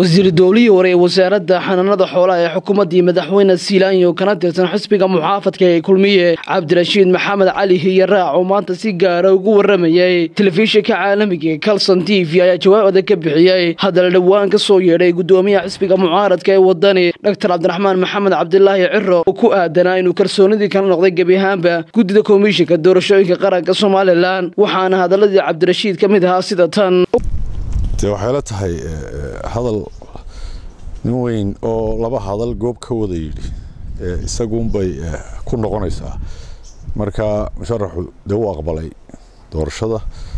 wasiir dowlihii hore ee wasaaradda xanaanada xoolaha ee xukuumaddii madaxweyne siilaanyo kana tirsan xisbiga muxaafadka ee kulmiye cabdirashiid maxamed cali hiyaraac oo maanta si gaara ugu waramayay telefishinka caalamiga ee calson t v ayaa jawaab adag ka bixiyey haddana dhowaan ka soo yeedhay gudoomiyaha xisbiga mucaaradka ee wadani doctor cabdiraxmaan maxamed cabdilaahi ciro oo ku aadanaa inuu kalsoonidii kala noqday gebi ahaanba guddida komishinka doorashooyinka qaranka somalilan waxaana hadaladii cabdirashiid ka mid ahaa sida tan de waxay la tahay hadal nin weyn oo laba hadal goob ka wada yidhi isaguunbay ku noqonaysaa marka musharaxu dee u aqbalay doorashada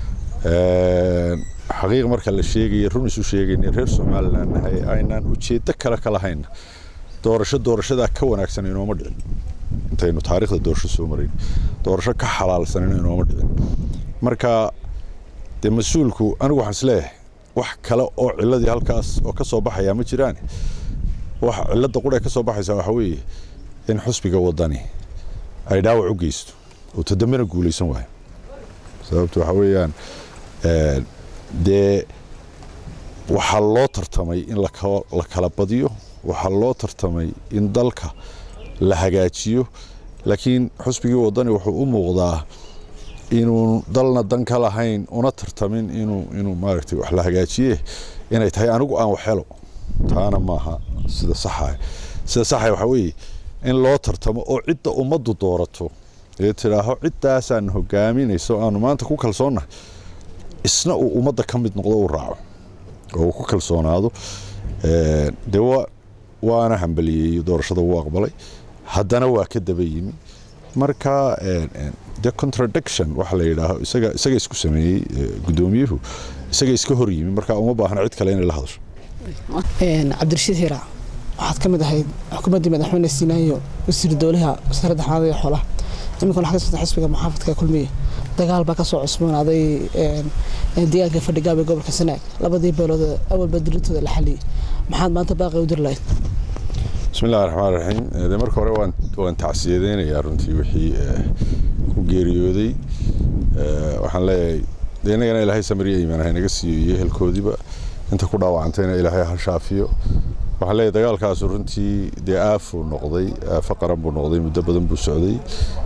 xaqiiq marka la sheegaya run isu sheegayna reer somalilan nahay aynaan ujeeddo kale ka lahayn doorasho doorashadaa ka wanaagsan inooma dhicin intaynu taariikhda doorasho soo marayn doorasho ka xalaalsanina inooma dhicin marka dee mas-uulku anigu waxaan isleeyahay wax kale oo ciladii halkaas oo ka soo baxayaa ma jiraan wax cilada qura ka soo baxaysaa waxa weeye in xusbiga wadani ay dhaawac u geysto oo todambena guulaysan waayo sababto waxa weeyaan dee waxaa loo tartamay in la kala badiyo waxaa loo tartamay in dalka la hagaajiyo laakiin xusbigii wadani wuxuu u muuqdaa inuu dalna dan ka lahayn una tartamin inuu inuu maaragtay wax la hagaajiye inay tahay anigu aan waxhelo taana maaha sida saxa sida saxa waxaa weeye in loo tartamo oo cidda ummaddu doorato ee tidhaaho ciddaasaan hogaaminayso aanu maanta ku kalsoonnahay isna uu ummadda ka mid noqdo uu raaco oo uu ku kalsoonaado dee waana hambaliyeeyey doorashada wuu aqbalay haddana waa ka daba yimi marka de contradiction waxa la yidhaaho isaga isaga isku sameeyey guddoomiyuhu isaga iska hor yimi marka uma baahna cid kale inay la hadasho cabdirashiid hiiraac waxaad ka mid ahayd xukuumaddii madaxweyne siinaayo wasiir dowlaha wasaaradda xanaanada iyo xoolaha iminkan waxaa ka socota xisbiga muxaafadka kulmiye dagaal baa ka soo cusboonaaday deegaanka fadhigaab ee gobolka sanaag labadii beelood awalba dirirtooda la xaliyey maxaad maanta baaqi u diri lahayd bismi illahi raxmaan raxiim de marka hore waan waan tacsiyadeynayaa runtii wixii ku geeriyooday waxaan leeyahay de innagana ilaahay samariya iimaan ha naga siiyo iyo ehelkoodiiba inta ku dhaawacantayna ilaahay ha shaafiyo waxaan leeyahay dagaalkaasu runtii dee aafuu noqday aafo qaran buu noqday muddo badan buu socday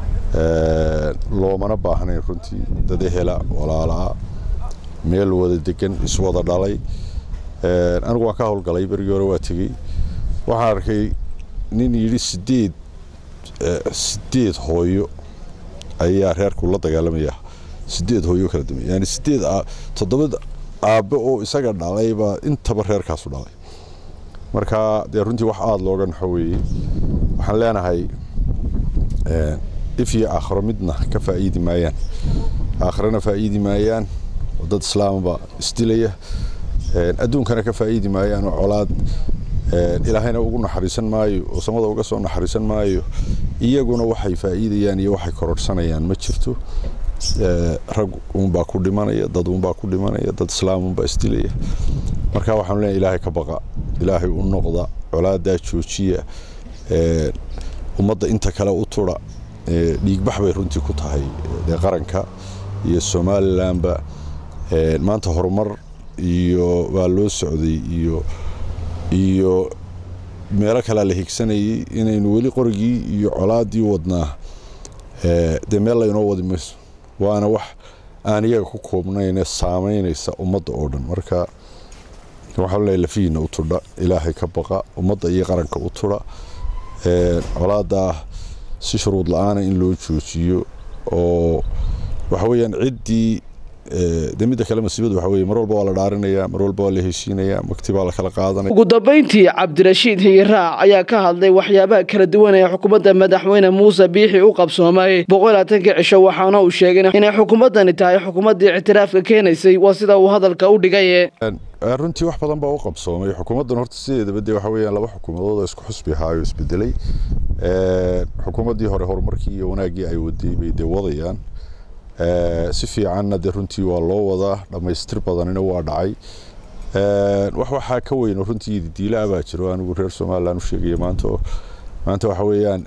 loomana baahnayn runtii dad ehela walaalaa meel wada degan iswada dhalay anigu waan ka howlgalay berigii hore waa tegey waxaan arkay nin yidhi sideed sideed hooyo ayaa reerku la dagaalamaya sideed hooyo kala duwan yani sideed toddoba aabbe oo isaga dhalayba intaba reerkaasu dhalay marka dee runtii wax aada looga naxo weeye waxaan leenahay if iyo aakhiro midna ka faa'iidi maayaan aakhirana faa'iidi maayaan oo dad islaamaba isdilaya adduunkana ka faa'iidi maayaan oo colaad ilaahayna ugu naxariisan maayo oo samada uga soo naxariisan maayo iyaguna waxay faa'iidayaan iyo waxay kororhsanayaan ma jirto rag uunbaa ku dhimanaya dad uunbaa ku dhimanaya dad islaam uunbaa isdilaya marka waxaanu leeyahay ilaahay ka baqa ilaahay u noqda colaadaa joojiya ummadda inta kale u tudha dhiigbax bay runtii ku tahay dee qaranka iyo somalilanba maanta horumar iyo waa loo socday iyo iyo meelo kalea la higsanayay inaynu weli qorigii iyo colaadii wadnaa dee meel laynoo wadi mayso waana wax aan iyaga ku koobnayne saamaynaysa ummadda oo dhan marka waxaan leeyahay lafihiina u tudha ilaahay ka baqa ummadda iyo qaranka u tudha colaadaa si shuruud la-aana in loo joojiyo oo waxa weeyaan ciddii de midda kale masiibadu waxa weye mar walba waa la dhaarinaya mar walba waa la heshiinaya magti baa la kala qaadanaya ugu dambayntii cabdirashiid hiyiraac ayaa ka hadlay waxyaabaha kala duwan ee xukuumadda madaxweyne muuse biixi u qabsoomay boqolaatanka cisho waxaana uu sheegay inay xukuumaddani tahay xukuumaddii ictiraafka keenaysay waa sida uu hadalka u dhigay runtii wax badan baa u qabsoomay xukuumaddan horta sideedaba dee waxa weeyaan laba xukuumadood oo isku xusbi ahaayo isbedelay xukuumaddii hore horumarkii iyo wanaaggii ay waday bay dee wadayaan si fiicanna dee runtii waa loo wadaa dhammaystir badanina waa dhacay wax waxaa ka weyn runtii diila baa jiro anigu reer somalilan u sheegaya maanta maanta waxa weeyaan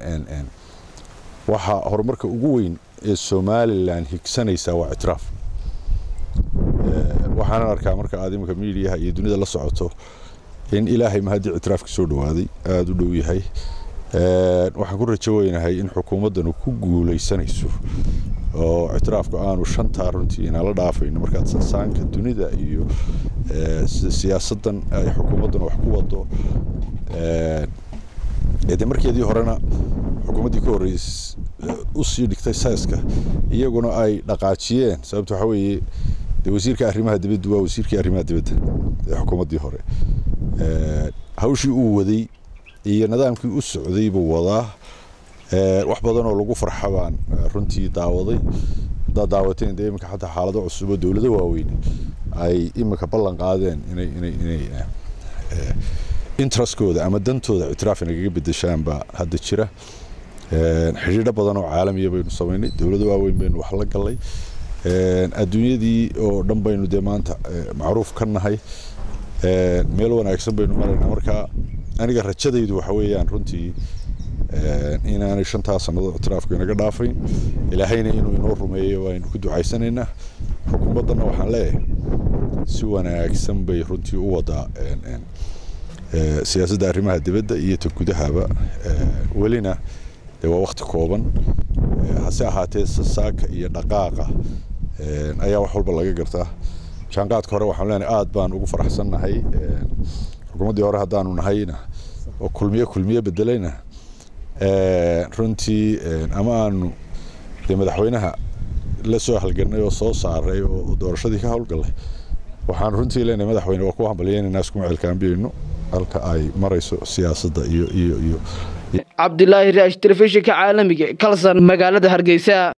waxa horumarka ugu weyn ee somalilan higsanaysaa waa ictiraaf waxaanan arkaa marka aad iminka miidiyaha iyo dunida la socoto in ilaahay mahadii ictiraafka soo dhawaaday aada u dhow yahay waxaan ku rajo weynahay in xukuumaddanu ku guulaysanayso oo ictiraafku aanu shantaa runtii inala dhaafayno markaad sasaanka dunida iyo siyaasaddan ay xukuumaddanu wax ku wado de markeedii horena xukuumaddii ka horreys usii dhigtay sayska iyaguna ay dhaqaajiyeen sababta waxaa weeye de wasiirka arrimaha dibadda waa wasiirkii arrimaha dibadda ee xukuumaddii hore hawshii uu waday iyo nidaamkii u socday buu wadaa wax badan oo lagu farxa baan runtii daawaday haddaad daawateen dee iminka xataa xaalado cusub oo dowlado waaweyn ay iminka ballan qaadeen inay inay inay interestkooda ama dantooda ictiraaf inagaga bedeshaan baa hadda jira xidhiidho badan oo caalamiya baynu samaynay dowlado waaweyn baynu wax la gallay adduunyadii oo dhan baynu dee maanta macruuf ka nahay meel wanaagsan baynu maraynaa marka aniga rajadaydu waxa weeyaan runtii inaanay shantaa sannadood ictiraafku inaga dhaafayn ilaahayna inuu inoo rumeeyo waaynu ku ducaysanaynaa xukuumaddanna waxaan leeyahay si wanaagsan bay runtii u wadaa siyaasadda arrimaha dibadda iyo ta gudahaba welina dee waa wakti kooban hase ahaatee sasaaka iyo dhaqaaqa ayaa wax walba laga gartaa jaanqaadka hore waxaan leenahay aad baan ugu faraxsannahay xukuumaddii hore haddaanu nahayna oo kulmiye kulmiye bedelayna runtii ama aanu dee madaxweynaha la soo halganay oo soo saaray oo doorashadii ka howlgallay waxaan runtii leenahay madaxweyne waa ku hambalyeynayna iskuma celkaambiyeyno halka ay marayso siyaasadda iyo iyo iyo cabdilaahi raash telefishinka caalamiga kalsan magaalada hargeysa